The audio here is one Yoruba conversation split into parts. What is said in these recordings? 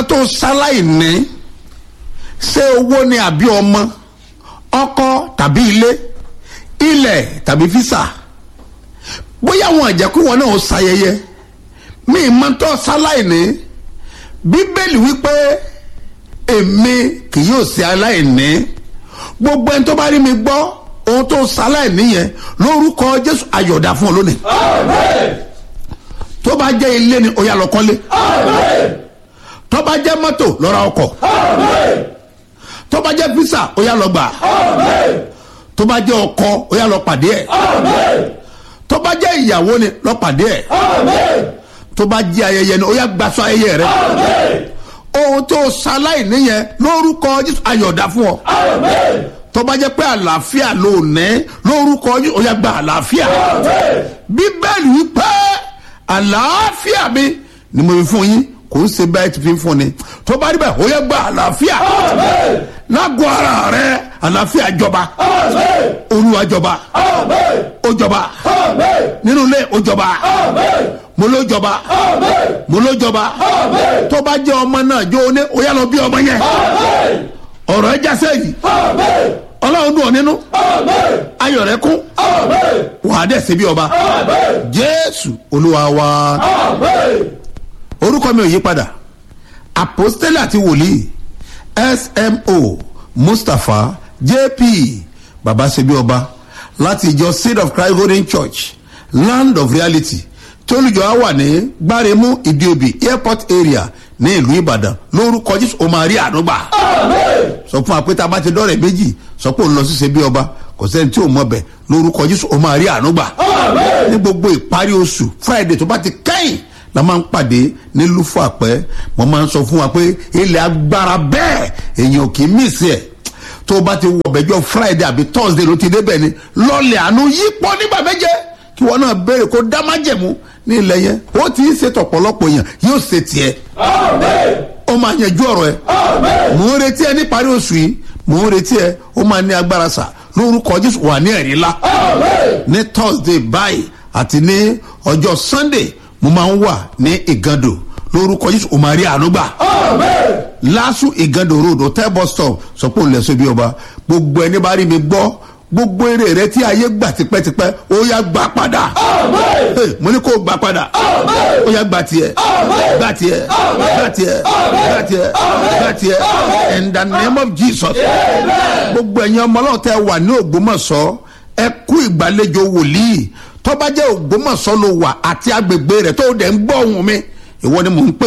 nǹkan tó ṣaláì ní ṣé owó ni àbí ọmọ ọkọ tàbí ilé ilẹ̀ tàbí físà bóyá àwọn àjẹkù wọn náà ó ṣayẹyẹ mi máa ń tọ́ ṣaláì ní bíbélì wípé èmi kì yóò ṣe aláìní gbogbo ẹni tó bá rí mi gbọ́ ohun tó ṣaláìní yẹn lórúkọ jésù ayọ̀dà fún ọ lónìí tó bá jẹ́ ilé ni ó yá lọ kọ́lé tó bá jẹ́ mọ́tò lọ ra ọkọ̀ tó bá jẹ́ físà ó yá lọ gbà tó bá jẹ́ ọkọ ó yá lọ pàdé ẹ̀ tó bá jẹ́ ìyàwó ni lọ pàdé ẹ̀ tó bá jẹ́ ayẹyẹ ni ó yá gbaṣọ ayẹyẹ rẹ ohun tó ṣaláì níyẹn lórúkọ jésù ayọ̀dá fún ọ tó bá jẹ́ pé àlàáfíà ló ní lórúkọ jésù ó yá gba àlàáfíà bíbélì wípé àlàáfíà mi ni mo fi fún yín kò ń ṣe báyìí ti fi fún ni tó bá rí bẹ́ẹ̀ ó yẹ gba àlàáfíà lágọ̀ọ́ ara rẹ àlàáfíà jọba olúwa jọba ó jọba nínú ilé ó jọba mo ló jọba mo ló jọba tó bá jẹ́ ọmọ náà jó ní ó yá lọ bí ọmọ yẹn ọ̀rọ̀ ẹ jásẹ́ yìí ọlọ́run dùn ọ́ nínú ayọ̀ rẹ kún wàá dẹ̀ sí bí ọba jésù olúwa wa orúkọ mi ò yí padà apostole àti wòlíì smo mustapha jp baba sebi ọba láti ìjọ seed of christ golden church land of reality tí olùjọ á wà ní gbáremú ìdíobì airport area ní ìlú ìbàdàn lórúkọ jésù ó máa rí àdúgbà sọ fún wa pé tá a bá ti dọ́rẹ̀ méjì sọ pé òun lọ sí sebi ọba kò sẹ́ni tí ò mọ̀ bẹ̀ lórúkọ jésù ó máa rí àdúgbà ní gbogbo ìparí oṣù friday tó bá ti kẹ́yìn la máa ń pàdé ní lúfọ àpẹ mo máa ń sọ fún wa pé ilẹ̀ agbára bẹ́ẹ̀ èèyàn kì í mísì ẹ̀ tó o bá ti wọ ọ̀bẹ̀jọ friday àbí thursday ló ti débẹ̀ ni lọ́ọ̀lẹ̀ àánú yípo nígbà méje kí wọn náà béèrè kó dá májẹ̀mú ní ilẹ̀ yẹn ó ti ń ṣètò ọ̀pọ̀lọpọ̀ èèyàn yóò ṣe tiẹ̀ ó máa yanjú ọ̀rọ̀ ẹ̀ mò ń retí ẹ níparí oṣù yìí mò ń retí ẹ ó máa ní agbára sà lórúkọ jésù wà ní ẹ̀rí ńlá ní thursday báyìí àti ní ọjọ́ sunday mo máa ń wà ní ìgàndò lórúkọ yìí o máa rí àánú gbà. lásù ìgàndò road hotel bus stop sọ pé òun lè so bí ọba gbogbo ẹni bá rí mi gbọ́ gbogbo eré rẹ tí ayé gbà tipẹ́tipẹ́ ó yá gbà padà. mo ní kó gbà padà ó yá gbà tiẹ̀ gbà tiẹ̀ gbà tiẹ̀ gbà tiẹ̀ gbà tiẹ̀ in the name of jesus. gbogbo ẹ̀yin ọmọ ọlọ́run tẹ wà ní ògbómọ̀ṣọ́ ẹ kú ìgbàlejò wòlíì tọ́ba jẹ́ ògbómọ̀ṣọ́ ló wà àti agbègbè rẹ̀ tó dẹ̀ ń gbọ́ ohun mi ìwọ ni mò ń pè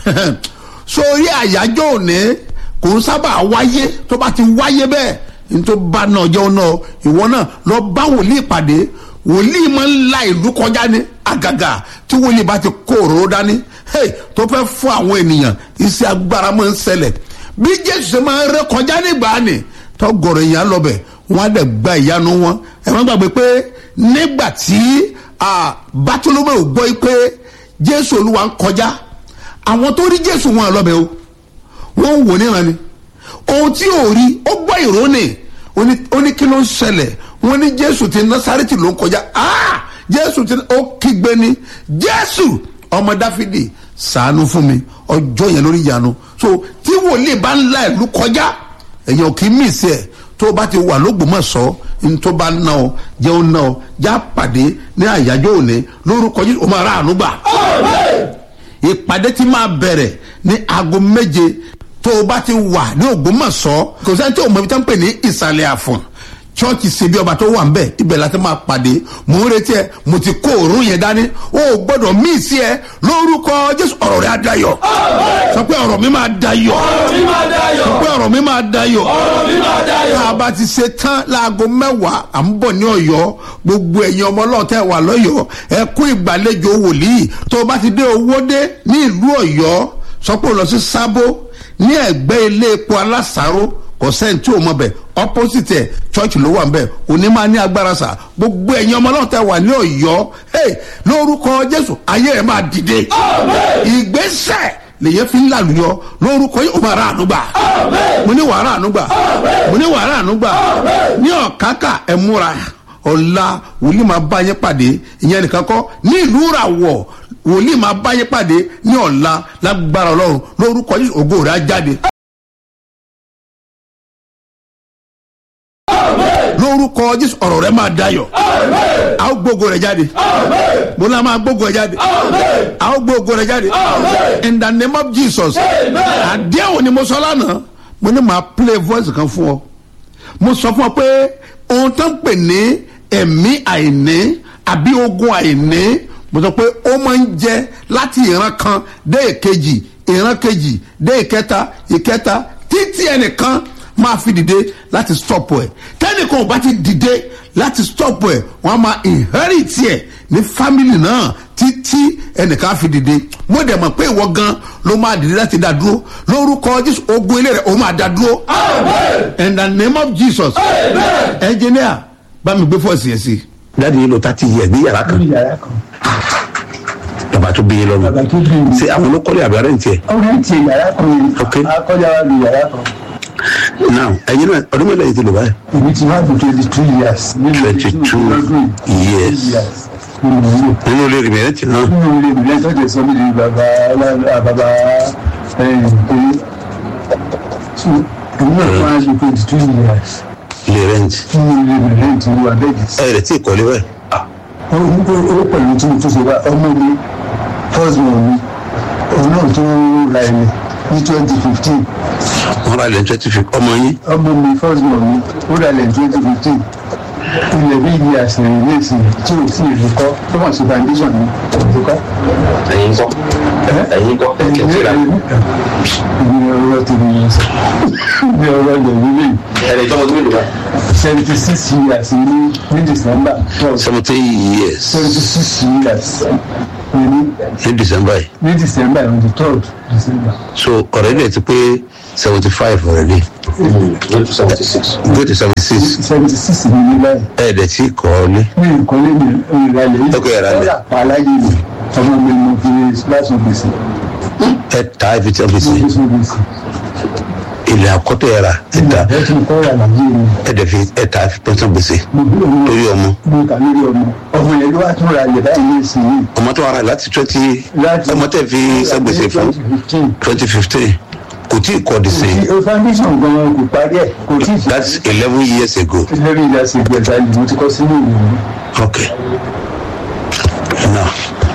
sórí àyájọ́ òní kò ń sábà wáyé tó bá ti wáyé bẹ́ẹ̀ ní tó bá náà jẹ́ ọ̀nà ìwọ náà lọ bá wòlíì pàdé wòlíì máa ń la ìlú kọjá ní àgàgà tí wòlíì bá ti kó òróró dání tó fẹ́ fún àwọn ènìyàn iṣẹ́ agbára máa ń ṣẹlẹ̀ bí jésù ṣe máa ń ré kọjá nígbà ni tọ́gọ̀rọ̀ èèyàn lọ bẹ̀ wọ́n á dẹ̀ gba ìyanu wọn ẹ̀ má gbàgbé pé nígbà tí bátúlómẹ ò gbọ́ pé jésù olúwa ń kọjá àwọn tó rí jésù wọn lọ́bẹ̀ o wọ́n ń wò níran ni ohun tí ò rí ó gbọ́ ìró ni ó ní kí ló ń ṣẹlẹ̀ wọ́n ní jésù ti násàrẹ́tì ló ń kọjá jésù ti ó kígbe ni jésù ọmọ dáfídì sàánú fún mi ọjọ́ yẹn lórí ìyanu so tí wòlíì bá ń la ìlú kọjá èèyàn kì í mí sí ẹ̀ tó o bá ti wà lógbòmọ̀ṣọ́ ntọ́ bá ná ọ jẹun ná ọ já pàdé ní àyájọ́ òní lórúkọ yìí o máa ra àánú gbà. ìpàdé tí máa bẹ̀rẹ̀ ní aago méje tó o bá ti wà ní ògbómọ̀ṣọ́ kò sẹ́ni tí o mọ̀ ibi tó ń pè ní ìsàlẹ̀ àfọ̀n chọ́ọ̀chì ṣebí ọba tó wà ń bẹ̀ ibẹ̀ láti máa pàdé mò ń retí ẹ mo ti kó òórùn yẹn dání o ò gbọ́dọ̀ míì sí ẹ lórúkọ jésù ọ̀rọ̀ rẹ̀ á dayọ̀ sọ pé ọ̀rọ̀ mi máa dayọ̀ sọ pé ọ̀rọ̀ mi máa dayọ̀ tá a bá ti ṣe tán láago mẹ́wàá à ń bọ̀ ní ọ̀yọ́ gbogbo ẹ̀yin ọmọ ọlọ́ọ̀tẹ́ wà lọ́yọ̀ọ́ ẹ kú ìgbàlejò wòlíì tó o bá ti dé owó dé ní ìlú ọ̀yọ́ sọ pé o lọ sí sábó ní ẹ̀gbẹ́ ilé epo alásàárò kò sẹ́ni tí o mọ̀ bẹ̀ opposite ẹ̀ church ló wà ń bẹ̀ òní máa ní agbára sà gbogbo ẹ̀yin ọmọ náà tẹ wà ní ọ̀yọ́ lórúkọ jésù ayé ẹ̀ máa dìde ìgbésẹ̀ lèyẹ fi ń làlùyọ lórúkọ yìí ó máa rà ànúgbà mo ní wàrà ànúgbà mo ní wàrà ànúgbà ní ọ̀kákà ẹ̀ múra ọ̀la wòlíì máa bá yẹn pàdé ìyẹn nìkan kọ́ ní ìlú ràwọ̀ wòlíì máa báyé pàdé ní ọ̀la lágbára ọlọ́run lórúkọ yìí ògo rẹ̀ á jáde. lórúkọ jésù ọ̀rọ̀ rẹ̀ máa dayọ̀ a ó gbógo rẹ̀ jáde mo náà máa gbógo rẹ̀ jáde a ó gbógo rẹ̀ jáde in the name of jesus àdéhùn ni mo sọ lánàá mo ní màá play voice kan fún ọ mo sọ fún ọ pé ohun tó ń pè ní ẹ̀mí àìní àbí ogun àìní mo sọ pé ó máa ń jẹ láti ìran kan dé ìkejì ìran kejì dé ìkẹta ìkẹta títí ẹnìkan máa fi dìde láti stop ẹ tẹnìkan ò bá ti dìde láti stop ẹ wọn á máa inherit ẹ ní family náà títí ẹnìkan á fi dìde mo dẹ̀ mọ̀ pé ìwọ gan ló máa dìde láti dá dúró lórúkọ jésù ogun ilé rẹ ó máa dá dúró in the name of jesus engineer bá mi gbé fọ́ọ̀sì yẹn sí i dáàdi yìí ló ta ti yẹ ní yàrá kan ní yàrá kan bàbá tó bí yín lọ́nu bàbá tó bí mi. ṣé àwọn ló kọ́lé àbí arẹ́ ń tiẹ̀ ọ̀rẹ́ ti yàrá kan yìí Ok. akọ́jà wa lu yàrá kan now ẹ̀yin náà ọdún mélòó yìí ti lò báyìí èmi ti wá fún twenty two years. nínú 22 ọdún yìí. years. nínú ìlú nínú ilé rẹ̀ mẹ́rẹ̀ tì náà nínú ilé mi lẹ́tọ́ tẹ̀ sọ mí di bàbá alá- bàbá ẹ̀yìn pé so èmi náà fún wa lu twenty two years ilé rẹ̀ ń tì nínú ilé mi lẹ́yìn tí wọ́n abẹ́gì sí. ẹ̀ rẹ̀ tí ì kọ́lé báyìí ó ó pẹ̀lú tí mo tún ṣe wá ọmọ mi first born mi òun náà tún ra ẹni ní twenty fifteen wọ́n ra ilẹ̀ ní twenty fifty ọmọ yín ọmọ mi first born mi ó ra ilẹ̀ twenty fifteen ilẹ̀ bí iye àṣírí ilé ìsìn tí ò sí ìlú kọ́ tó wọ́n ṣe foundation ní ìlú kọ́. ẹ̀yin kọ́ ẹ̀yin kọ́ ẹ̀yin ní ọ̀rọ̀ tèmi yẹn sọ ní ọ̀rọ̀ ilẹ̀ wíwí ẹ̀rẹ̀ tọ́mọ tó mélòó báyìí seventy six years ní ní december twelve seventeen years seventy six years ní ní december yìí ní december on the third december. so ọ̀rẹ́ rẹ̀ ti pé seventy five already go to seventy six go to seventy six seventy six ni ní báyìí. ẹ̀ dẹ̀ tí ì kọ́lé mi nǹkan lé mi ìrìnàlẹ̀ yìí. Ok, ìrànlẹ̀. ọ̀rọ̀ àpáláyé mi ọmọ mi mo fi láṣọ gbèsè. ẹ̀ ta ibi tí wọ́n fi sí láṣọ gbèsè. ilẹ̀ àkọ́tọ̀ yẹra ẹ̀ ta ẹ ti kọ́ ìrànlẹ̀ mi. ẹ̀ dẹ̀ fi ẹ̀ ta fi pẹ́sán gbèsè mo bí ọmọ lórí ọmọ mo kà lórí ọmọ. ọmọ yẹn ló wá tún ra ilẹ̀ báyìí ní ìsìn yìí. ọmọ tó wà rà láti twenty láti ọmọ tẹ̀ fi sẹ́gbèsè fún twenty fifteen. twenty fifteen kò tí ì kọ́ di sí o foundation gan kò parí ẹ̀ kò tí ì ṣe. that's eleven years ago lórí ìyá ṣe gbẹ̀dá yìí mo ti kọ́ sínú ìwé mi. okay now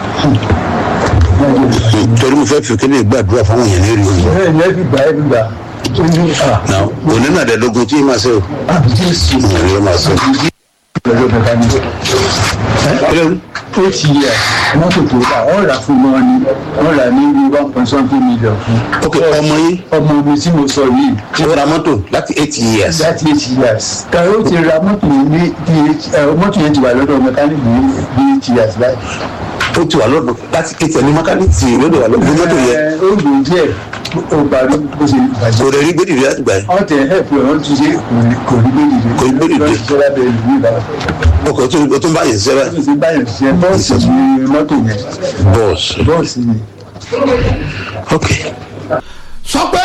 torí mo fẹ́ fi kéde gbàdúrà fáwọn èèyàn ní rí o bẹ́ẹ̀ ni ẹ fi gbà ẹ fi gbà. ó ní à now òní náà dẹ̀ẹ́dógún tí yìí máa ṣe o àbí jésù. òní ló máa ṣe pẹ̀lú mẹkáníkì. o. ó ti yẹ mọ́tò tó rà ọ́ rà fún wọn ni wọ́n rà ní bí one point something million fún. ok ọmọ yín ọmọ mi tí mo sọ yìí ó ra mọ́tò láti eight years láti eight years. kàwé ó ti ra mọ́tò yẹn ní bí ẹ mọ́tò yẹn ti wà lọ́dọ̀ mẹkáníkì ní bí eight years báyìí. ó ti wà lọ́dọ̀ láti eight years ní mẹkáníìkì lọ́dọ̀ wà lọ́dọ̀ mọ́tò yẹn Ẹ, ó gbò díẹ̀ ó parí bó ṣe bàjẹ́. kò lè rí gbèdìdì láti gbà yẹn wọ́n tẹ ẹ̀pù ẹ̀ wọ́n tún ṣe kò rí gbèdìde. Kò rí gbèdìde. lọ́sí sọ́lá bẹ̀rẹ̀ ìlú ìbára. ọkọ̀ tó o tún bá yẹn sẹ́rẹ̀ ó ti báyọ̀ ṣiṣẹ́ bọ́ọ̀sì ní mọ́tò yẹn bọ́ọ̀sì bọ́ọ̀sì ni. ok sọ pé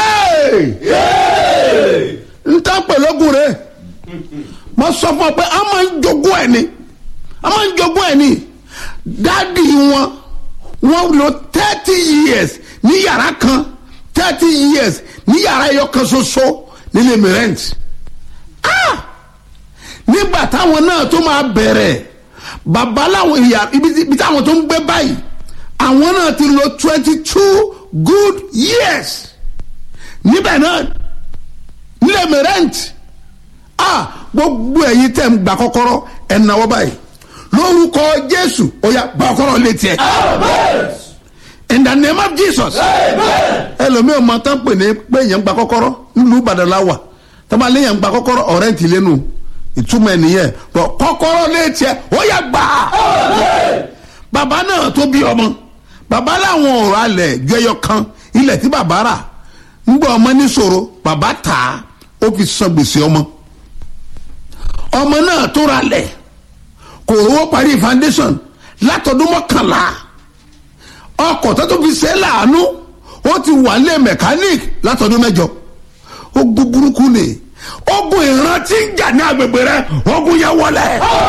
hey! n ta pẹ̀lọ́gùn rẹ̀ mo sọ fún ọ pé a máa ń jogún ẹ̀ ni a máa ń jogún ẹ̀ ni dáàdi wọn wọn lo thirty years ní yàrá kan thirty years ní yàrá ẹyọ kan ṣoṣo nílé mi rent ah nígbà táwọn náà tó máa bẹ̀rẹ̀ bàbá làwọn ìyá ibi tí- ibi táwọn tó ń gbé báyìí àwọn náà ti lo twenty two good years níbẹ̀ náà nílẹ̀ mi rent ah gbogbo ẹ̀yin tẹ̀ ń gba kọ́kọ́rọ́ ẹ̀ náwó báyìí lórúkọ jésù ó yá gba kọ́kọ́rọ́ létí ẹ̀ in the name of jesus ẹlòmíràn máa tán pè ní pé èèyàn gba kọ́kọ́rọ́ nílùú ìbàdàn la wà tọ́ba léèyàn gba kọ́kọ́rọ́ ọ̀rẹ́ ti lẹ́nu ìtumọ̀ ẹ̀ nìyẹn bọ̀ kọ́kọ́rọ́ létí ẹ̀ ó yá gbà á bàbá náà tó bí ọmọ bàbá làwọn ọ̀rọ̀ alẹ̀ ju ẹyọ kan ilẹ̀ tí bàbá rà ń gbọ́ ọmọ níṣòro bàbá tà á ó fi san gbèsè ọmọ ọmọ náà tó ra lẹ̀ kò rówó parí foundation látọdún mọ́kànlá ọkọ̀ tó tó fi ṣe é láàánú ó ti wà lé mechanic látọdún mẹ́jọ ó gbú burúkú ni ogun ìran tí ń jà ní agbègbè rẹ ogun yẹ wọlẹ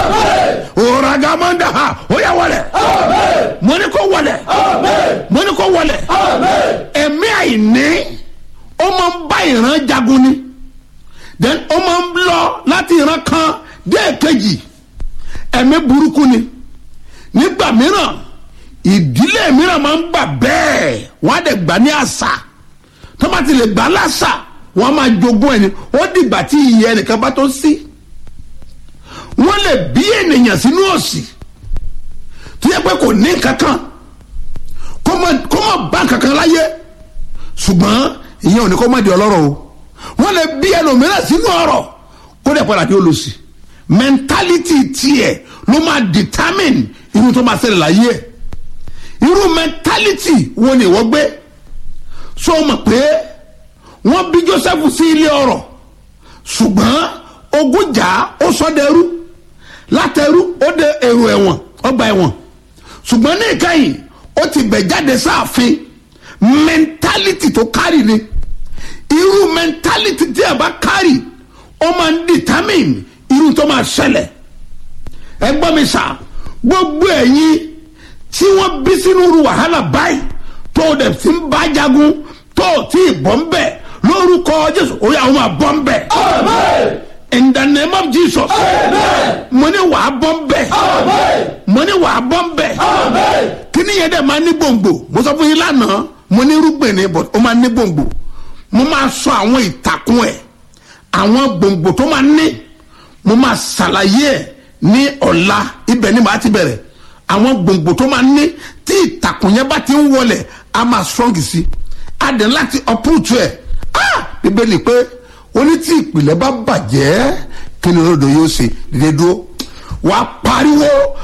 òràgàmọ́ndà ha ó yẹ wọlẹ mo ní kó wọlẹ mo ní kó wọlẹ ẹ̀mí àìní ó máa ń bá ìran jagun ni then ó máa ń lọ láti ìran kan dé èkejì ẹ̀mí burúkú ni nígbà mìíràn ìdílé mìíràn máa ń gbà bẹ́ẹ̀ wọ́n á dẹ̀ gbà ní àṣà tó bá ti lè gbà láṣà wọ́n á máa jogún ẹni ó dìgbà tí ìyẹn ẹnìkan bá tó sí wọ́n lè bí ènìyàn sínú òsì tó yẹ pé kò ní kankan kó má bá kankan láyé ṣùgbọ́n ìyẹn ò ní kó má di ọlọ́rọ̀ o wọ́n lè bí ẹlòmíràn sínú ọ̀rọ̀ kó dẹ̀ padà dé olùsì mentality tiẹ̀ ló máa determine irú tó máa ṣẹlẹ̀ láyé ẹ̀ irú mentality wo ni ìwọ gbé so mọ̀ pé wọ́n bí joseph sí ilé ọ̀rọ̀ ṣùgbọ́n ogun jà ó sọ dẹrú látẹrú ó de èrò ẹ̀wọ̀n ọgbà ẹ̀wọ̀n ṣùgbọ́n ní ìkẹyìn ó ti bẹ̀ jáde sáàfin mentality tó kárì ni irú mentality tí a bá kárì ó máa ń determine irú tó máa ṣẹlẹ̀ ẹ gbọ́ mi sà gbogbo ẹ̀yin tí wọ́n bí sínú ru wàhálà báyìí tó o dẹ̀ ti ń bá jagun tó o ti bọ́ ń bẹ̀ lórúkọ jésù ó yà wọ́n máa bọ́ ń bẹ̀. in the name of jesus mo ní wàá bọ́ ń bẹ̀ mo ní wàá bọ́ ń bẹ̀ kí ni yẹn dẹ̀ máa ní gbòǹgbò mo sọ fún yín lánàá mo ní irúgbìn ni but ó máa ní gbòǹgbò mo máa sọ àwọn ìtàkùn ẹ̀ àwọn gbòǹgbò tó máa ní mo máa ṣàlàyé ẹ̀ ní ọ̀la ibẹ̀ ni màá ti bẹ̀rẹ̀ àwọn gbòǹgbò tó máa ní tí ìtàkùn yẹn bá ti ń wọlẹ̀ a máa strong sí a dẹ̀ láti uproot ẹ̀ ah bíbélì pé oní tí ìpìlẹ̀ bá bàjẹ́ kí ni olódò yóò ṣe dédé dúró wàá pariwo